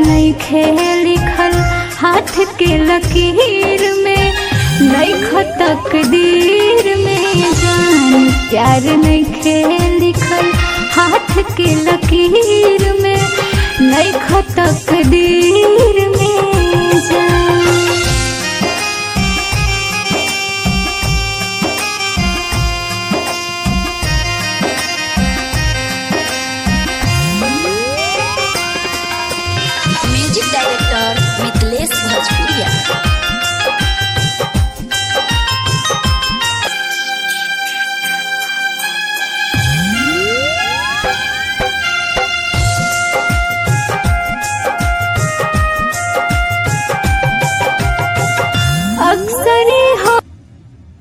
नइखे लिखल हाथ के लकीर में नइख तकदीर में जान प्यार नइखे लिखल हाथ के लकीर में नइख तकदीर